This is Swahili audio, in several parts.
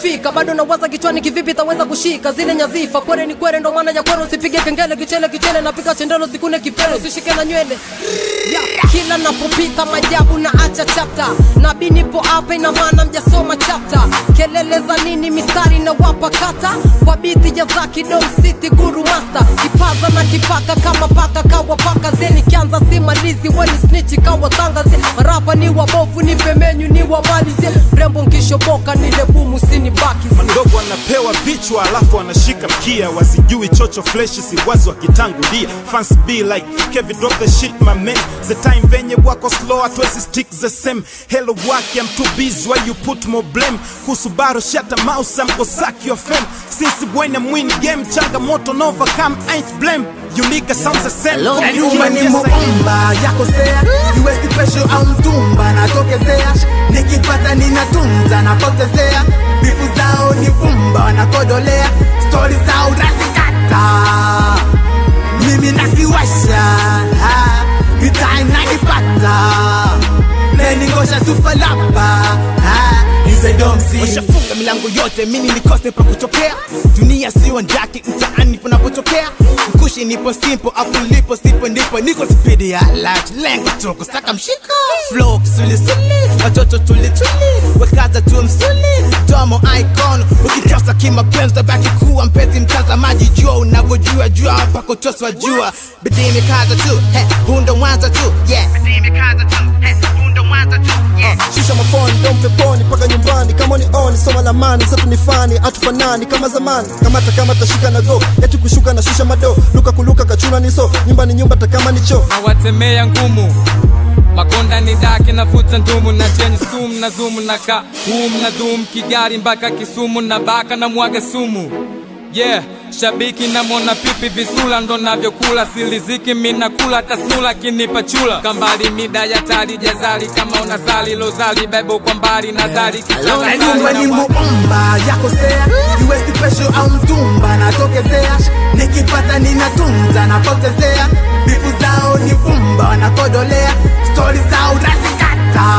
kufika bado nawaza kichwani kivipi taweza kushika zile nyazifa kwere ni kwere ndo maana ya kwere usipige kengele kichele kichele napika chendelo sikune kipele usishike na nywele yeah. kila napopita majabu na acha chapta nabii nipo hapa ina maana mjasoma chapta kelele za nini mistari na wapa kata kwa biti ya zaki dom city guru master kipaza na kipaka kama paka kawa paka zeni kianza simalizi weni snichi kawa tangazi marapa ni wabovu ni pemenyu ni wamalizie rembo nkishoboka nile bumu sini baki Mandogo anapewa vichwa alafu anashika mkia, wazijui chocho fleshi si wazi wakitangulia. Fans be like Kevin drop the shit my man, the time venye wako slow hatuwezi stick the same. Hello waki I'm too busy why you put more blame. Kusubaru shut the mouse I'm go suck your fame. Since when I'm win game changamoto no overcome ain't blame. You nigga sounds the same. Hello, Come Nyuma here, ni yes, I am. muumba yakosea iwezi pesho au mtumba natokezea nikipata ninatunza napotezea bifu zao ni pumba wanakodolea stori zao nazikata mimi nakiwasha ha, mitai nanipata meningosha supalapa izedomsi washafunga milango yote mini nikose pa kutokea dunia sio njaki mtaani panapotokea mkushi nipo simple afu lipo sipo ndipo niko spidi ya large lengo toko saka mshiko flow kisulisuli watoto tulituli wekaza tu msuli domo icon ukitosa kimapenzi tabaki kuwa mpenzi mtazamaji jua unavyojua jua hapa kutoswa jua bidii mikaza tu hey, hundo mwanza tu yeah bidii mikaza tu hey, hundo mwanza tu yeah shusha mafoni ndo mpeponi mpaka nyumbani kama ni on soma lamani satu ni fani hatufanani kama zamani kamata kama tashika na go eti kushuka na shusha mado luka kuluka kachuna ni so nyumba ni nyumba takama ni choo na watemea ngumu makonda ni dake navuta ndumu na chenye sumu na zumu na ka hum na dhum kigari mpaka kisumu na baka na mwaga sumu yeah shabiki namwona pipi visula ndo navyokula siliziki minakula tasnula kinipa chula kambali mida ya tali jazali kama unasali lozali bebo kwa mbali nazari na nyumba ni muumba yakosea iwezi pesho au mtumba natokezea nikipata ninatunza napotezea bifu zao ni pumba wanakodolea stori zao nazikata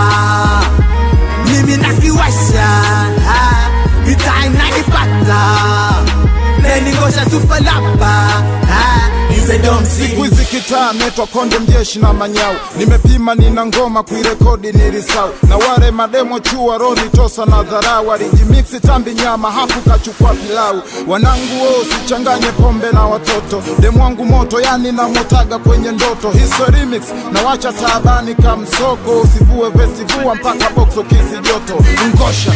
mimi nakiwasha ha, mitai nanipata meningosha supalapa izedomsi siku hizi kitaa netwa konde mjeshi na manyau nimepima nina ngoma kuirekodi nilisau na wale mademo chua roni tosa na dharau alijimiksi tambi nyama hafu kachukua pilau wanangu wo sichanganye pombe na watoto demu wangu moto yani namotaga kwenye ndoto hiso remix na wacha taabani kamsoko usivue vesivua mpaka bokso kisi joto ngosha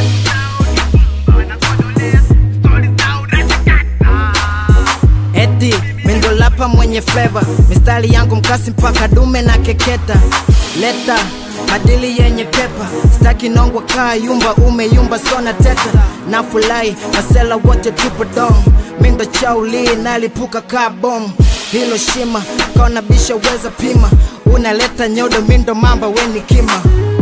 eti mindolapa mwenye fleva mistari yangu mkasi mpaka dume na keketa leta madili yenye pepa staki nongwa kaa yumba umeyumba sona teta na fulai masela wote tupo dom mindo chauli nalipuka kaa bom hilo shima kaona bisha weza pima unaleta nyodo mindo mamba weni kima